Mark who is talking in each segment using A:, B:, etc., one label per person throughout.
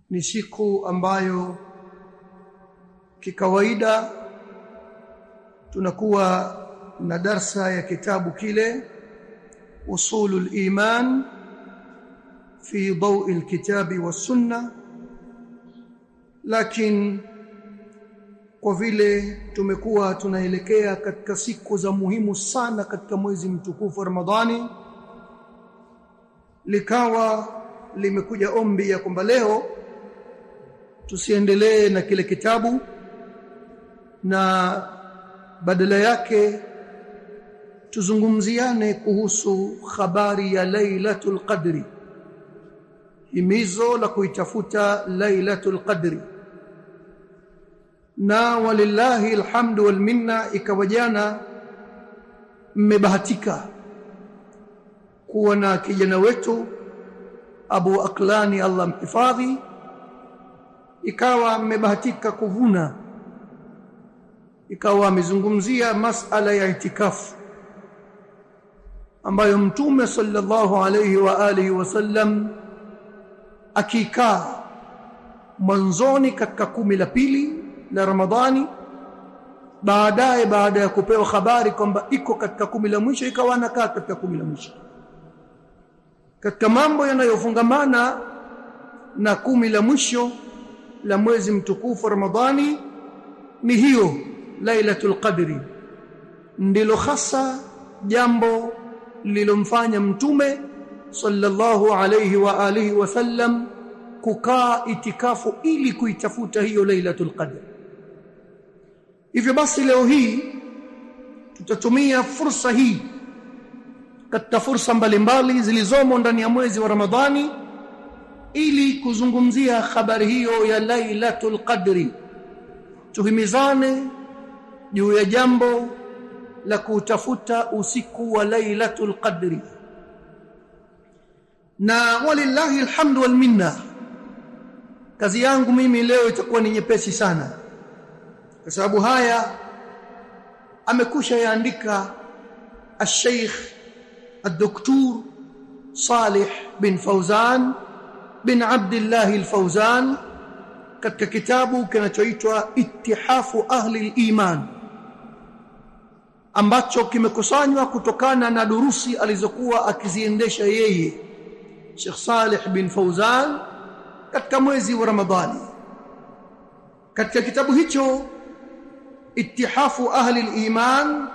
A: ni siku ambayo kikawaida tunakuwa na darsa ya kitabu kile usulul iman fi dawi alkitabi was-sunnah lakini kwa vile tumekuwa tunaelekea katika siku za muhimu sana katika mwezi mtukufu Ramadhani likawa limekuja ombi ya kwamba leo tusiendelee na kile kitabu na badala yake tuzungumziane kuhusu habari ya Lailatul Qadri himizo la kuitafuta Lailatul Qadri na walillahi alhamdu wal minna ikawa jana mmebahatika kuwa na kijana wetu Abu Aklani Allah mhifadhi ikawa mmebahatika kuvuna ikawa amezungumzia masala ya itikafu ambayo mtume sallallahu alayhi wa alihi wasallam akikaa mwanzoni katika kumi la pili la Ramadhani baadaye baada ya kupewa habari kwamba iko katika kumi la mwisho ikawa anakaa katika kumi la mwisho katika mambo yanayofungamana na kumi la mwisho la mwezi mtukufu Ramadhani ni hiyo Lailatul Qadri ndilo hasa jambo lilomfanya mtume sallallahu alayhi wa alihi wasallam kukaa itikafu ili kuitafuta hiyo Lailatul Qadr hivyo basi leo hii tutatumia fursa hii katika fursa mbalimbali zilizomo ndani ya mwezi wa Ramadhani ili kuzungumzia habari hiyo ya Lailatul Qadri tuhimizane juu ya jambo la kutafuta usiku wa Lailatul Qadri na walillahi alhamdu wal minna kazi yangu mimi leo itakuwa ni nyepesi sana kwa sababu haya amekusha yaandika الشيخ الدكتور صالح بن فوزان بن عبد الله الفوزان katika kitabu kinachoitwa Ittihafu Ahli al-Iman ambacho kimekusanywa kutokana na durusi alizokuwa akiziendesha yeye Sheikh Saleh bin Fauzan katika mwezi wa Ramadhani katika kitabu hicho Ittihafu Ahli al-Iman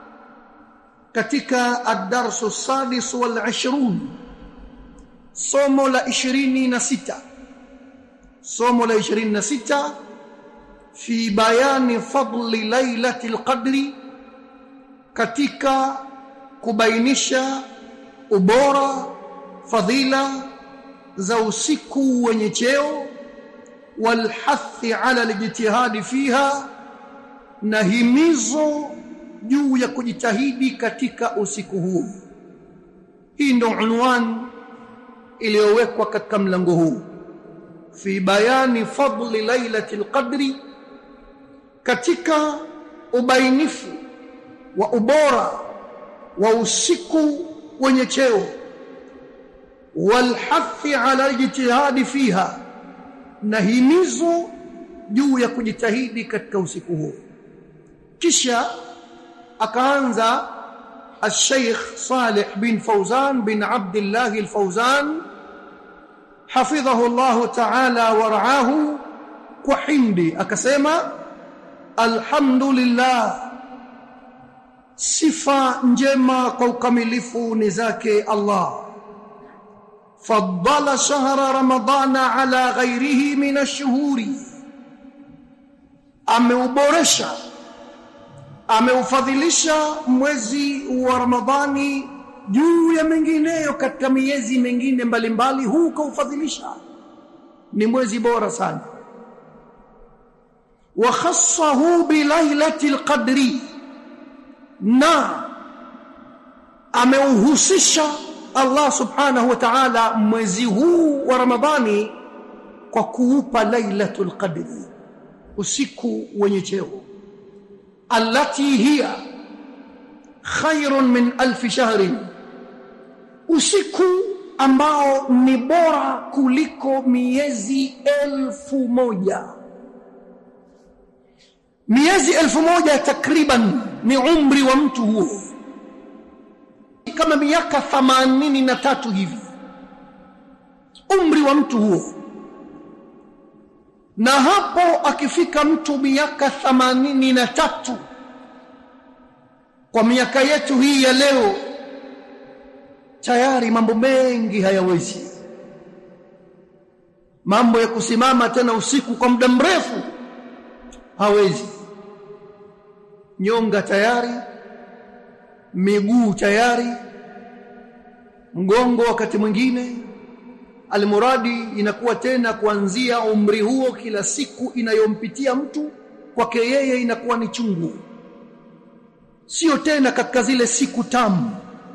A: katika ad-darsu sadis wal 20 somo la 26 somo la 26 fi bayani fadli lailatul qadri katika kubainisha ubora fadhila za usiku wenye cheo walhathi ala alijtihadi fiha na himizo juu ya kujitahidi katika usiku huu hii ndio unwani iliyowekwa katika mlango huu fi bayani fadli lailatul qadri katika ubainifu wa ubora wa usiku wenye cheo walhathi ala ijtihadi fiha na himizo juu ya kujitahidi katika usiku huo kisha akaanza الشيخ صالح بن فوزان بن عبد الله الفوزان حفظه الله تعالى ورعاه وحمدي akasema alhamdulillah sifa njema kwa ukamilifu ni zake Allah faddala shahra ramadana ala ghairihi min ash-shuhuri ameuboresha ameufadhilisha mwezi wa Ramadhani juu ya mengineyo katika miezi mengine mbalimbali huu kaufadhilisha ni mwezi bora sana wa khassahu bi lailatil qadri na ameuhusisha Allah subhanahu wa ta'ala mwezi huu wa Ramadhani kwa kuupa lailatul qadri usiku wenye cheo allati hiya khairun min alf shahrin usiku ambao ni bora kuliko miezi elfu moja miezi elfu moja takriban ni umri wa mtu huo kama miaka thamanini na tatu hivi umri wa mtu huo na hapo akifika mtu miaka thamanini na tatu kwa miaka yetu hii ya leo tayari mambo mengi hayawezi mambo ya kusimama tena usiku kwa muda mrefu hawezi nyonga tayari miguu tayari mgongo wakati mwingine almuradi inakuwa tena kuanzia umri huo kila siku inayompitia mtu kwake yeye inakuwa ni chungu sio tena katika zile siku tamu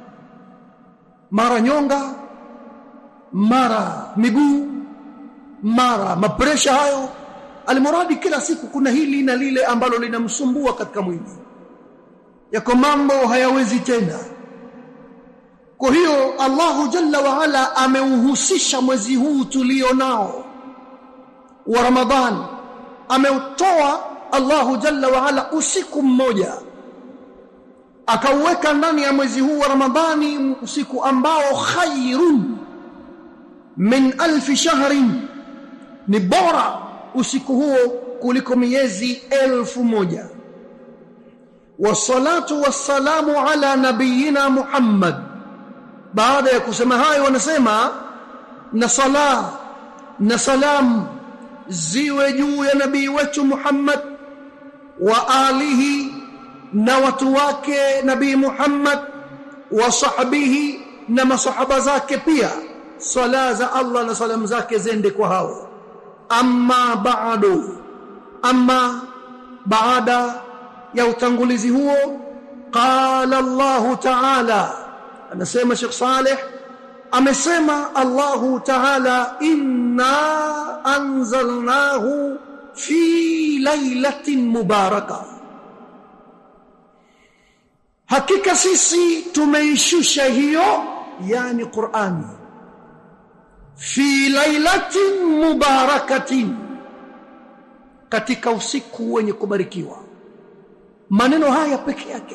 A: mara nyonga mara miguu mara mapresha hayo almuradi kila siku kuna hili na lile ambalo linamsumbua katika mwili yako mambo hayawezi tena kwa hiyo Allahu Jalla wa Ala ameuhusisha mwezi huu tulio nao wa Ramadhan ameutoa Allahu Jalla wa Ala usiku mmoja akauweka ndani ya mwezi huu wa Ramadhani usiku ambao khairun min alfi shahrin ni bora usiku huo kuliko miezi elfu moja wassalatu wassalamu ala nabiyina Muhammad baada ya kusema hayo wanasema na sala na salam ziwe juu ya nabii wetu Muhammad wa alihi na watu wake nabii Muhammad wa sahbihi na masahaba zake pia sala za Allah na salam zake zende kwa hao amma ba'du amma baada ya utangulizi huo qala Allah ta'ala anasema Sheikh Saleh amesema Allahu Ta'ala inna anzalnahu fi lailatin mubaraka hakika sisi tumeishusha hiyo yani Qur'ani fi lailatin mubarakatin katika usiku wenye kubarikiwa maneno haya peke yake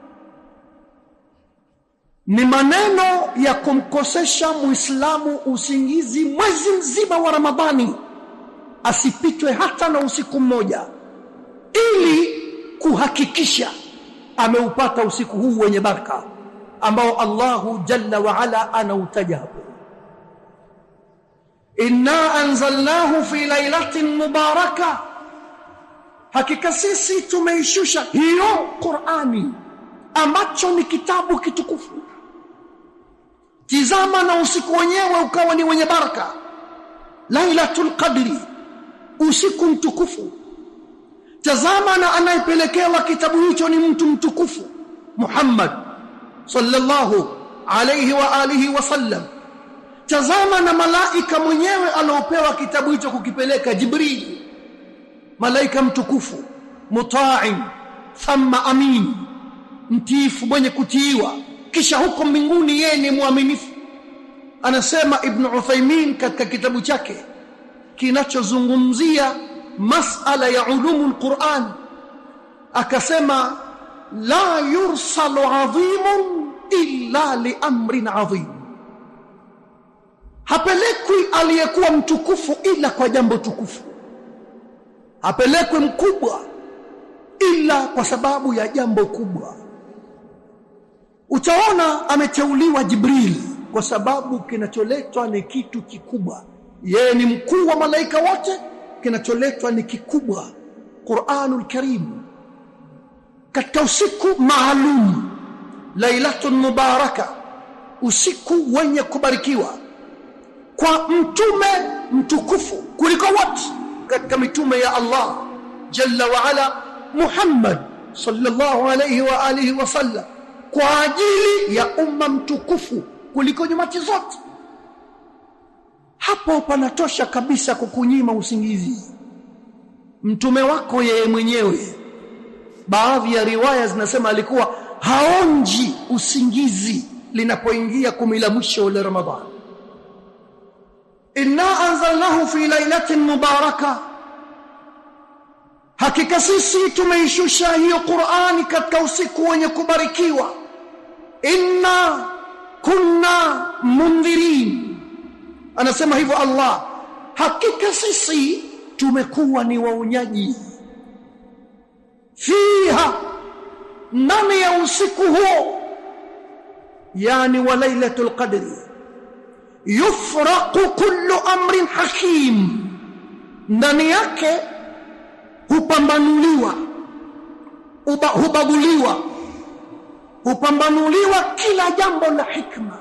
A: ni maneno ya kumkosesha muislamu usingizi mwezi mzima wa Ramadhani asipitwe hata na usiku mmoja ili kuhakikisha ameupata usiku huu wenye baraka ambao Allahu Jalla wa Ala anautaja hapo inna anzalnahu fi lailatin mubaraka hakika sisi tumeishusha hiyo Qur'ani ambacho ni kitabu kitukufu tizama na usiku wenyewe ukawa ni wenye baraka lailatul qadri usiku mtukufu tazama na anayepelekewa kitabu hicho ni mtu mtukufu Muhammad sallallahu alayhi wa alihi wasallam tazama na malaika mwenyewe aliopewa kitabu hicho kukipeleka Jibril malaika mtukufu muta'in thumma amin mtiifu mwenye kutiiwa kisha huko mbinguni yeye ni mwaminifu anasema ibn Uthaymeen katika kitabu chake kinachozungumzia masala ya ulumul Qur'an akasema la yursalu adhimun illa li amrin adhim hapelekwi aliyekuwa mtukufu ila kwa jambo tukufu hapelekwi mkubwa ila kwa sababu ya jambo kubwa utaona ameteuliwa Jibril kwa sababu kinacholetwa ni kitu kikubwa yeye ni mkuu wa malaika wote kinacholetwa ni kikubwa Qur'anul Karim katika usiku maalum lailatun mubaraka usiku wenye kubarikiwa kwa mtume mtukufu kuliko wote katika mitume ya Allah jalla wa ala Muhammad sallallahu alayhi wa alihi wasallam kwa ajili ya umma mtukufu kuliko nyumati zote hapo panatosha kabisa kukunyima usingizi mtume wako yeye mwenyewe baadhi ya riwaya zinasema alikuwa haonji usingizi linapoingia kumi la mwisho la Ramadhani inna anzalnahu fi lailatin mubaraka hakika sisi tumeishusha hiyo Qur'ani katika usiku wenye kubarikiwa inna kunna mundhirin anasema hivyo Allah hakika sisi tumekuwa ni waonyaji fiha ndani ya usiku huo yani wa lailatul qadri yufraqu kullu amrin hakim ndani yake hupambanuliwa uba, hubaguliwa hupambanuliwa kila jambo la hikma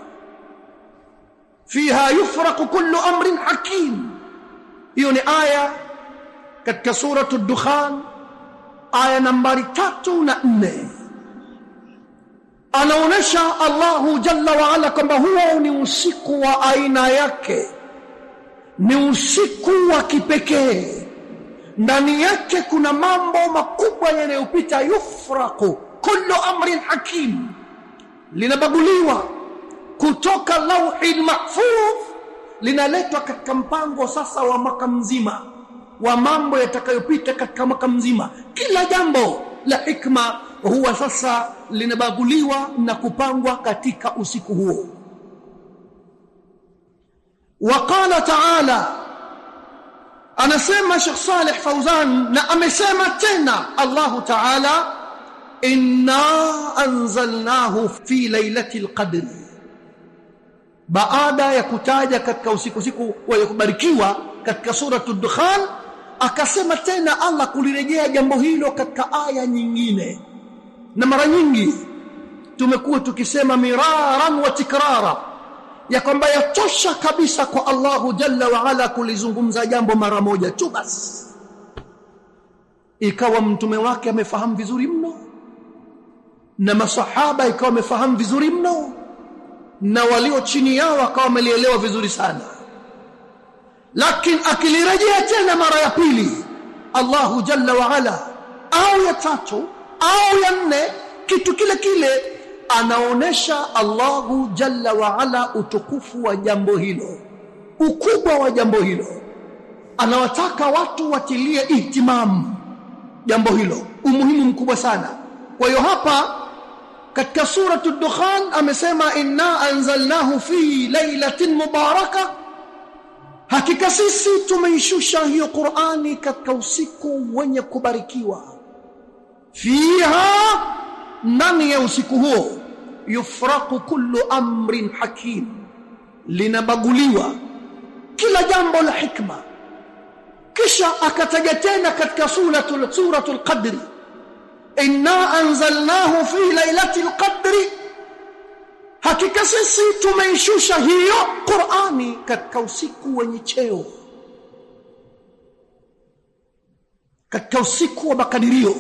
A: fiha yufraqu kullu amrin hakim hiyo ni aya katika suratu dukhan aya nambari tatu na nne anaonesha Allahu jalla wa ala kwamba huo ni usiku wa aina yake ni usiku wa kipekee ndani yake kuna mambo makubwa yanayopita yufraku kullu amrin hakim linabaguliwa kutoka lauhi mahfudh linaletwa katika mpango sasa wa mwaka mzima wa mambo yatakayopita katika mwaka mzima kila jambo la hikma huwa sasa linabaguliwa na kupangwa katika usiku huo waqala ta'ala anasema Sheikh Saleh Fauzan na amesema tena Allahu Ta'ala inna anzalnahu fi lailatul qadr baada ya kutaja katika usiku siku wa kubarikiwa katika suratul dukhan akasema tena Allah kulirejea jambo hilo katika aya nyingine na mara nyingi tumekuwa tukisema miraran wa tikrara ya kwamba yatosha kabisa kwa Allahu jalla wa ala kulizungumza jambo mara moja tu basi ikawa mtume wake amefahamu vizuri mno na masahaba ikawa wamefahamu vizuri mno na walio chini yao wakawa wamelielewa vizuri sana lakini akilirejea tena mara ya pili Allahu jalla wa ala au ya tatu au ya nne kitu kile kile anaonesha Allahu jalla wa ala utukufu wa jambo hilo ukubwa wa jambo hilo anawataka watu watilie ihtimamu jambo hilo umuhimu mkubwa sana kwa hiyo hapa katika suratu dukhan amesema inna anzalnahu fi lailatin mubaraka hakika sisi tumeishusha hiyo Qur'ani katika usiku wenye kubarikiwa fiha ndani ya usiku huo yufraqu kullu amrin hakim linabaguliwa kila jambo la hikma kisha akataja tena katika suratul suratul qadri inna anzalnahu fi lailatul qadri hakika sisi tumeishusha hiyo Qur'ani katika usiku wenye cheo katika usiku wa makadirio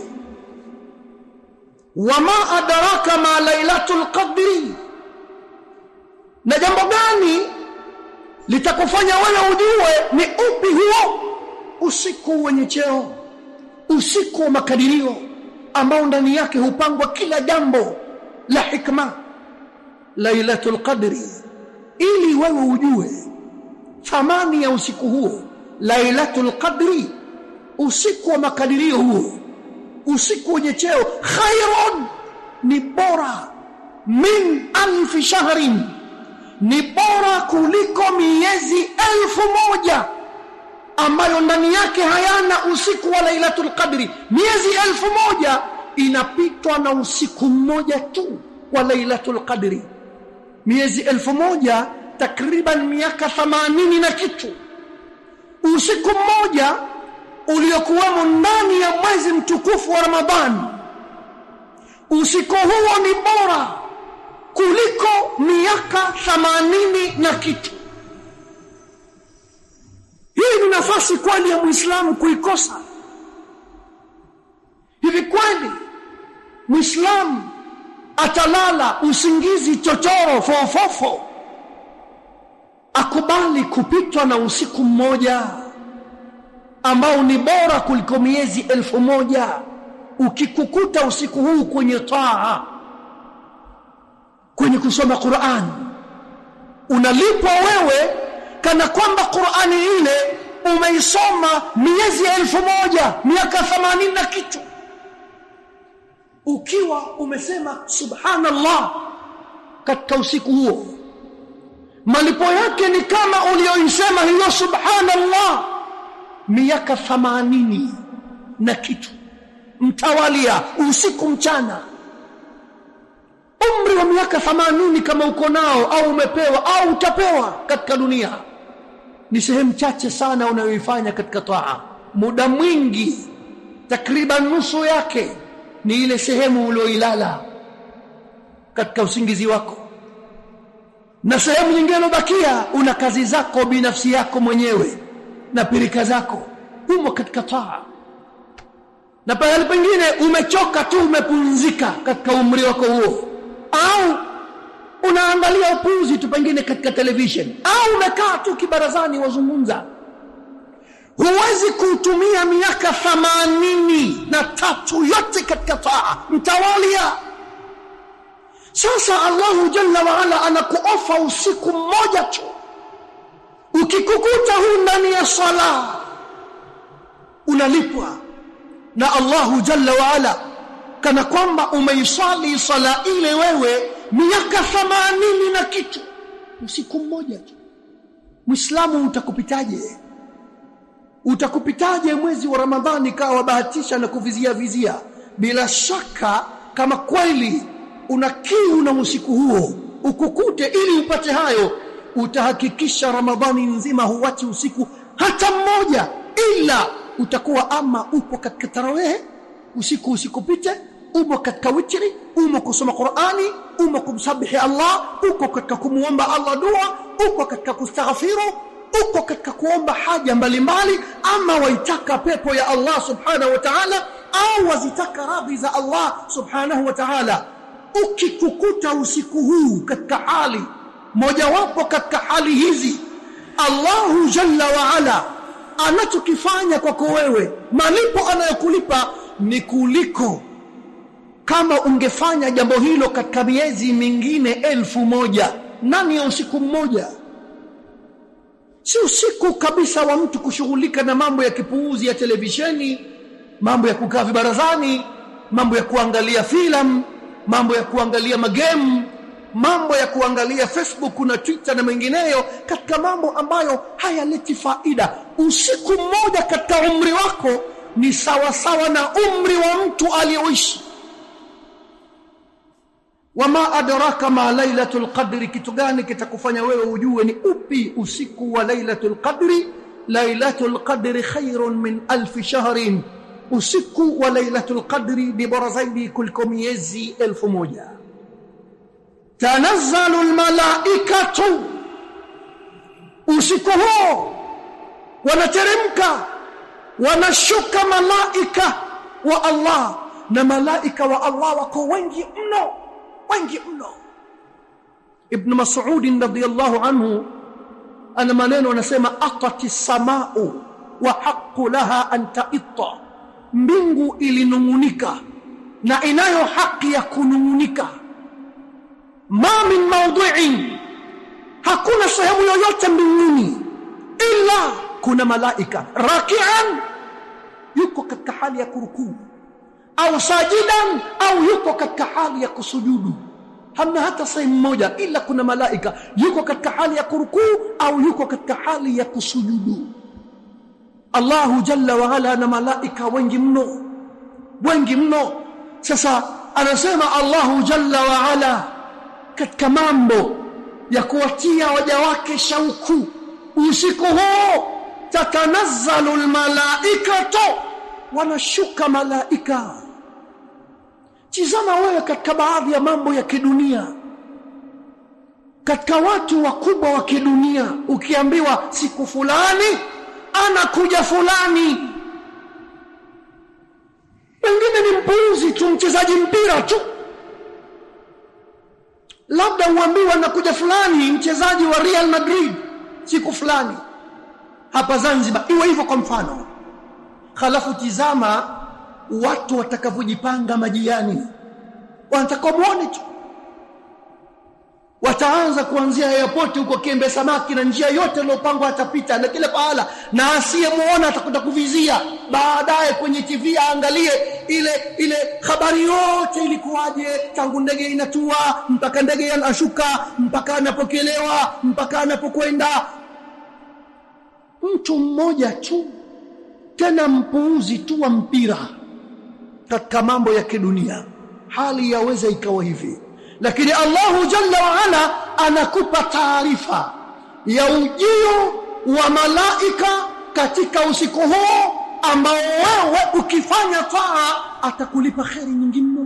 A: wama adraka ma lailatul qadri na jambo gani litakufanya wewe ujue ni upi huo usiku wenye cheo usiku wa makadirio ambao ndani yake hupangwa kila jambo la hikma lailatul qadri ili wewe ujue thamani ya usiku huo lailatul qadri usiku wa makadirio huo usiku wenye cheo khairun ni bora min alfi shahrin ni bora kuliko miezi elfu moja ambayo ndani yake hayana usiku wa lailatul qadri miezi elfu moja inapitwa na usiku mmoja tu wa lailatul qadri miezi elfu moja takriban miaka thamanini na kitu usiku mmoja uliokuwemo ndani ya mwezi mtukufu wa Ramadhani usiku huo ni bora kuliko miaka thamanini na kitu hii ni nafasi kweli ya Muislamu kuikosa hivi kweli Muislamu atalala usingizi chochoro fofofo akubali kupitwa na usiku mmoja ambao ni bora kuliko miezi elfu moja ukikukuta usiku huu kwenye taa kwenye kusoma Qur'an unalipwa wewe kana kwamba Qur'ani ile umeisoma miezi elfu moja miaka 80 na kitu ukiwa umesema subhanallah katika usiku huo malipo yake ni kama ulioisema hiyo subhanallah miaka 80 na kitu mtawalia usiku mchana umri wa miaka 80 kama uko nao au umepewa au utapewa katika dunia ni sehemu chache sana unayoifanya katika taa muda mwingi takriban nusu yake ni ile sehemu ulioilala katika usingizi wako na sehemu nyingine iliyobakia una kazi zako binafsi yako mwenyewe na pirika zako umo katika taa na pale pengine umechoka tu umepunzika katika umri wako huo au unaangalia upuzi tu pengine katika television au umekaa tu kibarazani wazungumza huwezi kutumia miaka thamanini na tatu yote katika taa mtawalia sasa Allahu jalla waala anakuofa usiku mmoja tu ukikukuta huu ndani ya sala unalipwa na Allahu jalla waala kana kwamba umeisali sala ile wewe miaka thamanini na kitu usiku mmoja tu Muislamu utakupitaje utakupitaje mwezi wa Ramadhani kawa bahatisha na kuvizia vizia bila shaka kama kweli una kiu na usiku huo ukukute ili upate hayo utahakikisha Ramadhani nzima huwachi usiku hata mmoja ila utakuwa ama upo katika tarawehe usiku usikupite umo katika witri umo kusoma Qur'ani umo kumsabihi Allah uko katika kumuomba Allah dua uko katika kustaghfiru uko katika kuomba haja mbalimbali ama waitaka pepo ya Allah subhanahu wa ta'ala au wazitaka radhi za Allah subhanahu wa ta'ala ukikukuta usiku huu katika hali mojawapo katika hali hizi Allahu jalla wa ala anachokifanya kwako wewe malipo anayokulipa ni kuliko kama ungefanya jambo hilo katika miezi mingine elfu moja nani ya usiku mmoja si usiku kabisa wa mtu kushughulika na mambo ya kipuuzi ya televisheni mambo ya kukaa vibarazani mambo ya kuangalia filamu mambo ya kuangalia magemu mambo ya kuangalia Facebook na Twitter na mengineyo katika mambo ambayo hayaleti faida usiku mmoja katika umri wako ni sawa sawa na umri wa mtu aliyoishi wama adraka ma lailatul qadri kitu gani kitakufanya wewe ujue ni upi usiku wa lailatul qadri lailatul qadri khairun min alf shahrin usiku wa lailatul qadri ni bora zaidi kuliko miezi elfu moja tanazzalu almalaikatu usiku huo wanateremka wanashuka malaika wa Allah na malaika wa Allah wako wengi mno wengi mno Ibn Mas'ud radhiyallahu anhu ana maneno anasema atati samau wa haqqu laha an ta'itta mbingu ilinungunika na inayo haki ya kunungunika ma min mawdi'in hakuna sehemu yoyote mbinguni illa kuna malaika raki'an yuko katika hali ya kurukuu au sajidan au yuko katika hali ya kusujudu hamna hata sehemu moja ila kuna malaika yuko katika hali ya kurukuu au yuko katika hali ya kusujudu Allahu jalla wa ala na malaika wengi mno wengi mno sasa anasema Allahu jalla wa ala katika mambo ya kuwatia waja wake shauku usiku huo tatanazzalu almalaikatu wanashuka malaika tizama wewe katika baadhi ya mambo ya kidunia katika watu wakubwa wa kidunia ukiambiwa siku fulani anakuja fulani wengine ni mpuuzi tu mchezaji mpira tu labda uambiwa anakuja fulani mchezaji wa Real Madrid siku fulani hapa Zanzibar iwe hivyo kwa mfano halafu tizama watu watakavyojipanga majiani wanataka muone tu wataanza kuanzia airport huko Kiembe Samaki na njia yote iliyopangwa atapita na kila pahala, na asiyemuona atakwenda kuvizia baadaye kwenye TV aangalie ile ile habari yote ilikuwaje, tangu ndege inatua mpaka ndege inashuka mpaka anapokelewa mpaka anapokwenda. Mtu mmoja tu, tena mpuuzi tu wa mpira katika mambo ya kidunia, hali yaweza ikawa hivi lakini Allahu jalla wa ala anakupa taarifa ya ujio wa malaika katika usiku huo ambao wewe ukifanya taa atakulipa kheri nyingi mno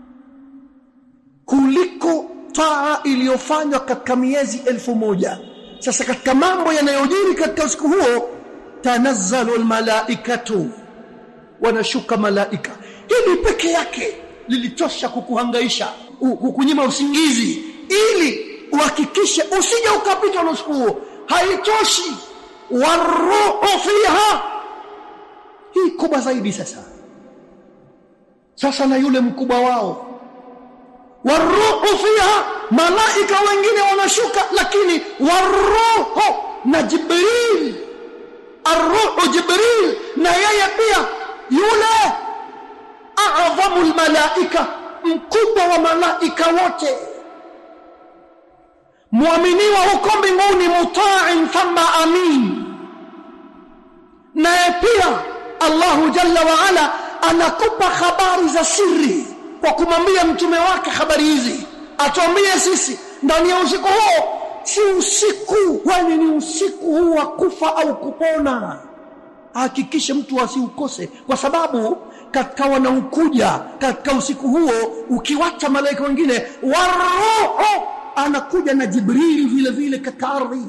A: kuliko taa iliyofanywa katika miezi elfu moja. Sasa katika mambo yanayojiri katika usiku huo, tanazzalu almalaikatu, wanashuka malaika. Hili peke yake lilitosha kukuhangaisha kukunyima usingizi ili uhakikishe usije ukapitwa na usiku huo. Haitoshi, waruhu fiha, hii kubwa zaidi. Sasa sasa na yule mkubwa wao, waruhu fiha, malaika wengine wanashuka, lakini waruhu na Jibril, arruhu Jibril, na yeye pia yule a'dhamu almalaika mkubwa wa malaika wote, muaminiwa huko mbinguni, mutain thumma amin. Naye pia Allahu jalla wa ala anakupa habari za siri kwa kumwambia mtume wake habari hizi, atuambie sisi ndani ya usiku huo. Si usiku wani, ni usiku huu wa kufa au kupona. Hakikishe mtu asiukose, kwa sababu katika wanaokuja katika usiku huo, ukiwacha malaika wengine, waruhu anakuja na Jibrili vile vile katika ardhi,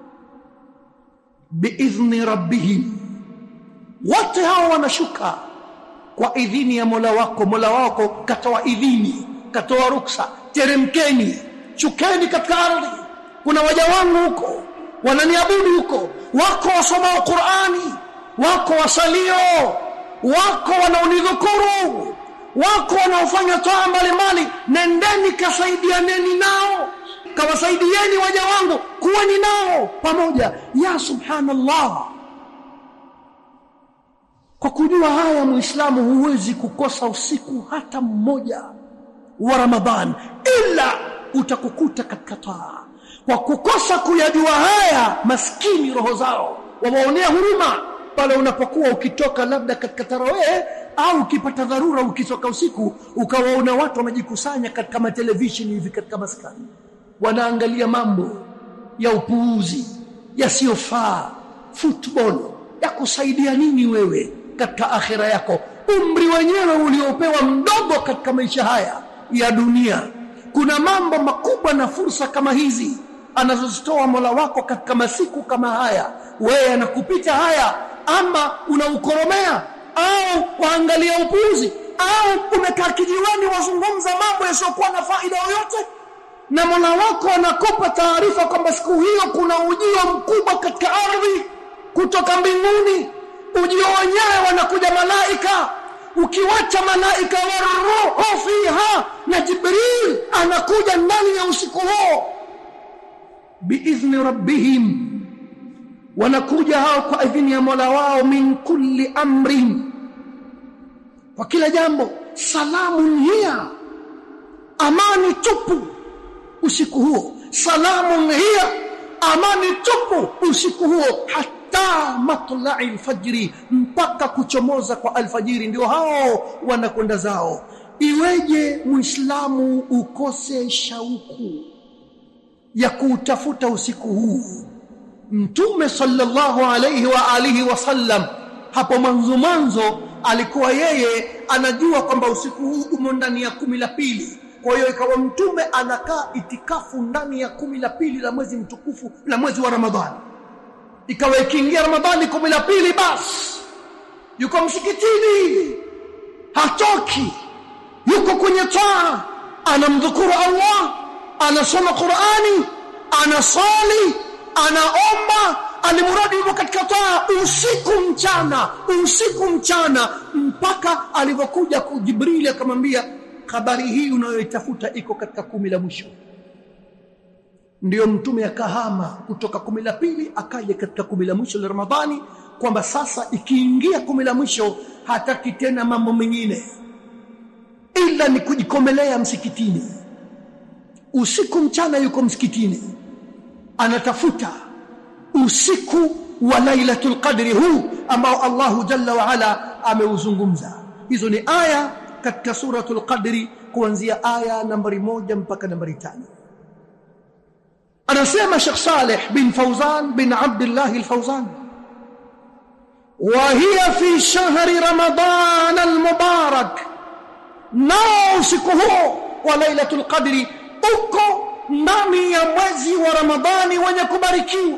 A: biidhni rabbihim, wote hao wanashuka kwa idhini ya Mola wako. Mola wako katoa idhini, katoa ruksa, teremkeni, shukeni katika ardhi. Kuna waja wangu huko wananiabudu huko, wako wasomao Qur'ani, wako wasalio wako wanaonidhukuru, wako wanaofanya toa mbalimbali. Nendeni kasaidianeni nao, kawasaidieni waja wangu, kuweni nao pamoja. Ya subhanallah, kwa kujua haya, Muislamu huwezi kukosa usiku hata mmoja wa Ramadhan, ila utakukuta katika taa. Kwa kukosa kuyajua haya, maskini roho zao wawaonea huruma pale unapokuwa ukitoka labda katika tarawehe au ukipata dharura ukitoka usiku ukawaona watu wanajikusanya katika matelevisheni hivi katika maskani, wanaangalia mambo ya upuuzi yasiyofaa, football ya kusaidia nini wewe katika akhira yako? Umri wenyewe uliopewa mdogo katika maisha haya ya dunia. Kuna mambo makubwa na fursa kama hizi anazozitoa Mola wako katika masiku kama haya, wewe anakupita haya ama unaukoromea au waangalia upuuzi au umekaa kijiweni wazungumza mambo yasiyokuwa na faida yoyote, na Mola wako anakupa taarifa kwamba siku hiyo kuna ujio mkubwa katika ardhi kutoka mbinguni. Ujio wenyewe wanakuja malaika, ukiwacha malaika waruhu fiha, na Jibril anakuja ndani ya usiku huo biidhni rabbihim wanakuja hao kwa idhini ya Mola wao, min kulli amrin, kwa kila jambo. Salamun hiya, amani tupu usiku huo. Salamun hiya, amani tupu usiku huo, hata matlai alfajri, mpaka kuchomoza kwa alfajiri, ndio hao wanakwenda zao. Iweje Muislamu ukose shauku ya kuutafuta usiku huu? Mtume sallallahu alayhi wa alihi wasallam hapo mwanzo mwanzo alikuwa yeye anajua kwamba usiku huu umo ndani ya kumi la pili. Kwa hiyo ikawa mtume anakaa itikafu ndani ya kumi la pili la mwezi mtukufu la mwezi wa Ramadhani. Ikawa ikiingia Ramadhani kumi la pili, basi yuko msikitini, hatoki, yuko kwenye taa, anamdhukuru Allah, anasoma Qur'ani, anasali anaomba alimuradi yuko katika taa usiku mchana, usiku mchana, mpaka alivyokuja Jibrili akamwambia habari hii unayoitafuta iko katika kumi la mwisho. ndiyo mtume akahama kutoka kumi la pili akaja katika kumi la mwisho la Ramadhani kwamba sasa ikiingia kumi la mwisho hataki tena mambo mengine ila ni kujikomelea msikitini usiku mchana yuko msikitini anatafuta usiku wa lailatul qadri huu ambao Allahu jalla wa ala ameuzungumza hizo ni aya katika suratul qadri kuanzia aya nambari moja mpaka nambari tano anasema Sheikh Saleh bin Fauzan bin Abdullah al-Fauzan وهي في شهر رمضان المبارك nao usiku huo wa lailatul qadri uko ndani ya mwezi wa ramadhani wenye kubarikiwa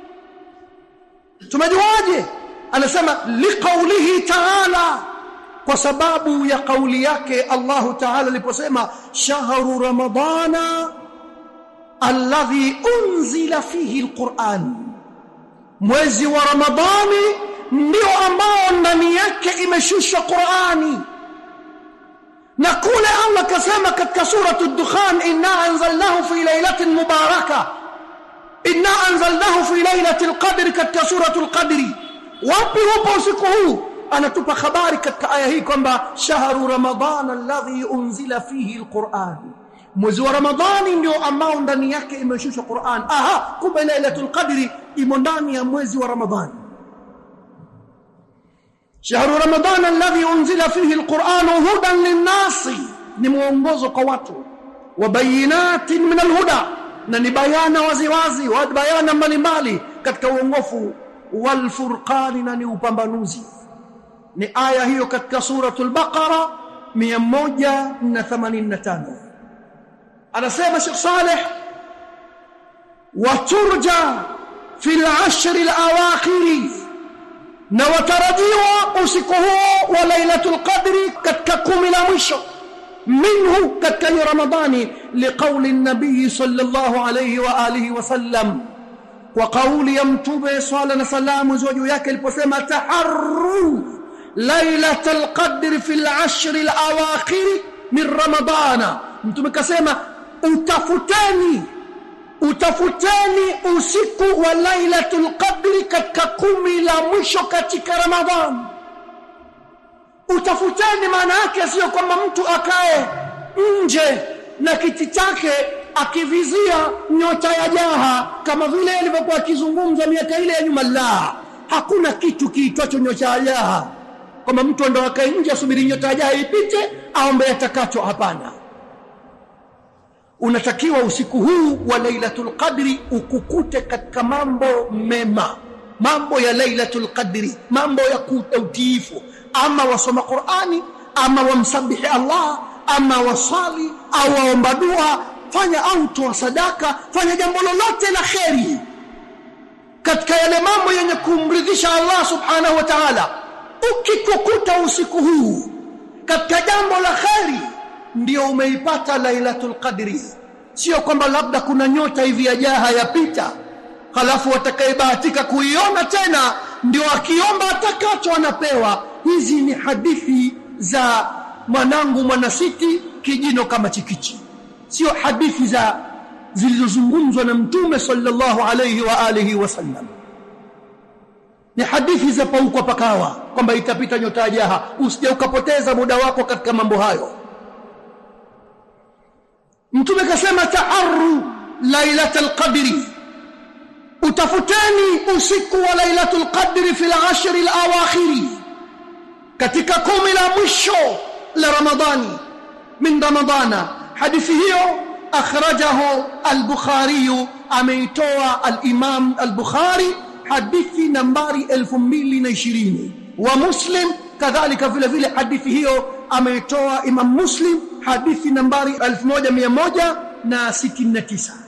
A: tumejuaje anasema liqaulihi ta'ala kwa sababu ya kauli yake Allahu ta'ala aliposema shahru ramadana alladhi unzila fihi alquran mwezi wa ramadhani ndio ambao ndani yake imeshushwa qurani na kule Allah kasema katika suratu ad-dukhan inna anzalnahu fi lailatin mubarakah inna anzalnahu fi lailatil qadri katika suratul qadri wapi hupo usiku huu anatupa habari katika aya hii kwamba shahru ramadhana alladhi unzila fihi alquran mwezi wa ramadhani ndio ambao ndani yake imeshushwa Qur'an aha kumbe lailatul qadri imo ndani ya mwezi wa ramadhani shahru ramadhana alladhi unzila fihi alquran hudan linnasi ni mwongozo kwa watu wa bayinatin min alhuda na ni bayana waziwazi wa bayana mbalimbali katika uongofu wal furqani na ni upambanuzi ni aya hiyo katika suratul baqara 185 anasema Sheikh Saleh waturja fil ashr alawakhir na watarajiwa usiku huo wa lailatul qadri katika kumi la mwisho منه كتكي رمضان لقول النبي صلى الله عليه وآله وسلم وقول يمتوب صلى الله عليه وسلم زوجه yake aliposema taharru ليلة القدر في العشر الأواخر من رمضان mtume kasema utafuteni utafuteni usiku wa lailatul qadri katika kumi la mwisho katika ramadhani utafuteni maana yake sio kwamba mtu akae nje na kiti chake akivizia nyota ya jaha kama vile alivyokuwa akizungumza miaka ile ya nyuma la hakuna kitu kiitwacho nyota ya jaha kwamba mtu ndo akae nje asubiri nyota ya jaha ipite aombe atakacho hapana unatakiwa usiku huu wa lailatul qadri ukukute katika mambo mema mambo ya lailatul qadri mambo ya utiifu ama wasoma Qur'ani ama wamsabihi Allah ama wasali au waomba dua fanya au toa sadaka fanya jambo lolote la kheri katika yale mambo yenye kumridhisha Allah subhanahu wa ta'ala ukikukuta usiku huu katika jambo la kheri ndio umeipata lailatul qadri sio kwamba labda kuna nyota hivi ya jaha yapita halafu watakayebahatika kuiona tena ndio akiomba atakacho anapewa hizi ni hadithi za mwanangu mwanasiti kijino kama chikichi sio hadithi za zilizozungumzwa na mtume sallallahu alayhi wa alihi wasallam ni hadithi za paukwa pakawa kwamba itapita nyota ya jaha usije ukapoteza muda wako katika mambo hayo mtume kasema taarru lailatul qadri utafuteni usiku wa lailatul qadri fil ashr al awakhiri katika kumi la mwisho la ramadhani min ramadana hadithi hiyo akhrajahu al-bukhari ameitoa al-imam al-bukhari hadithi nambari 2020 wa muslim kadhalika vile vile hadithi hiyo ameitoa imam muslim hadithi nambari 1169